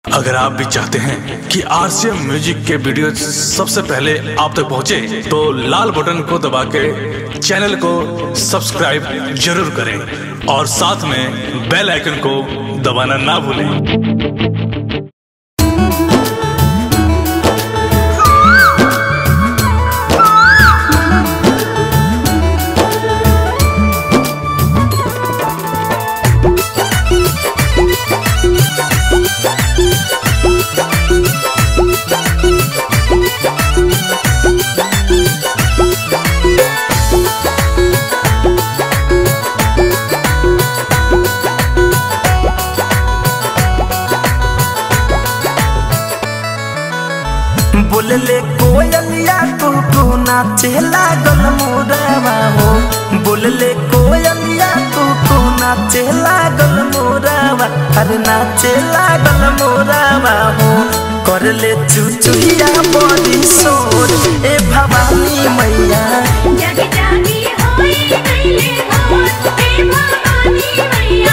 अगर आप भी चाहते हैं कि आरसीएम म्यूजिक के वीडियो सबसे पहले आप तक पहुंचे, तो लाल बटन को दबा के चैनल को सब्सक्राइब जरूर करें और साथ में बेल आइकन को दबाना ना भूलें बोलले कोयलिया कुकू नाचे लागल मोरवा हो बोलले कोयलिया कुकू नाचे लागल मोरवा अरे नाचे लागल मोरवा हो करले चुचुहिया बड़ी सोर ए भवानी मैया जग जागी होई गईले भोर हे भवानी मैया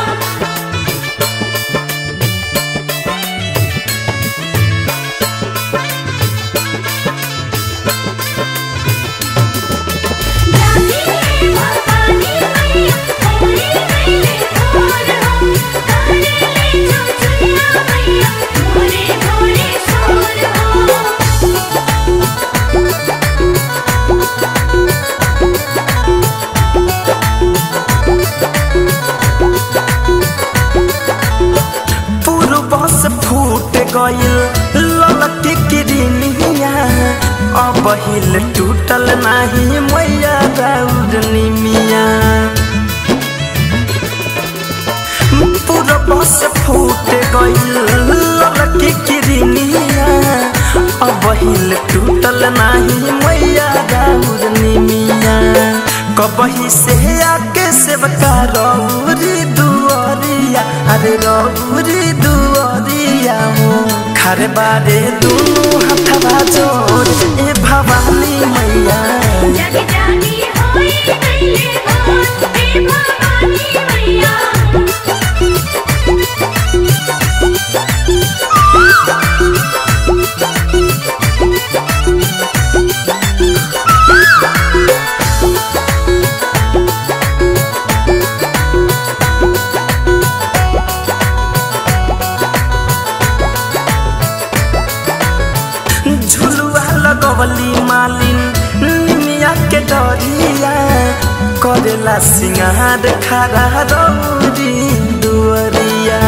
जागी हे भवानी मैया होई गईले भोर हो करले चुचुया मैया भोरे भोरे सोर हो पूर्व से फूट गइल ललकी किरनिया अब हिल टूटल नाही मैया राउर निमिया पूर्व से फूट गइल ललकी किरनिया अब हिल टूटल नाही मैया राउर निमिया कबही से आके सेवका रौरी दुआरिया अरे रौरी दुआरिया हो खरे बारे दुनु हथवा जोर ए भवानी मैया जग जागी होई गईले भोर हे भवानी मैया झुलुआ लगवली मालिन निमिया के डरिया करेला सिंगार खरा रौरी दुअरिया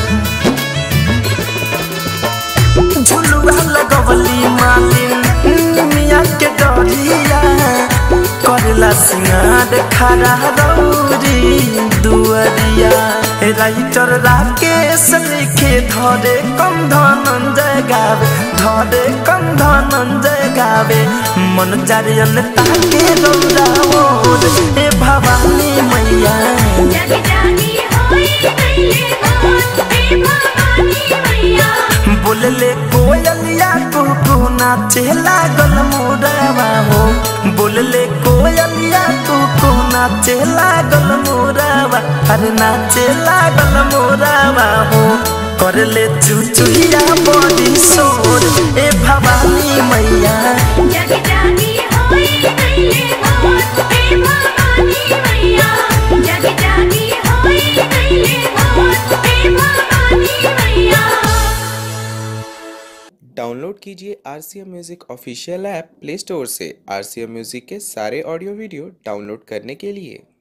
झुलुआ लगवली मालिन निमिया के डरिया करेला सिंगार खरा रौरी दुअरिया राइटर राकेश लिखे धरे कम धनंजय गावे धरे कम धनंजय गावे मन जारियन ताके रौराओ ए भवानी मैया जग जागी होई गईले भोर हे भवानी मैया बोलले कोयलिया कुकू नाचे लागल मोरवा हो बोलले कोयलिया कुकू नाचे लागल मोरवा अरे नाचे लागल मोरवा हो करले चुचुहिया बड़ी सोर ए भवानी मैया जग जागी होई गईले भोर हे भवानी मैया जग जागी होई गईले भोर हे भवानी मैया डाउनलोड कीजिए R C M music official app play store से आर सी एम म्यूज़िक के सारे ऑडियो वीडियो डाउनलोड करने के लिए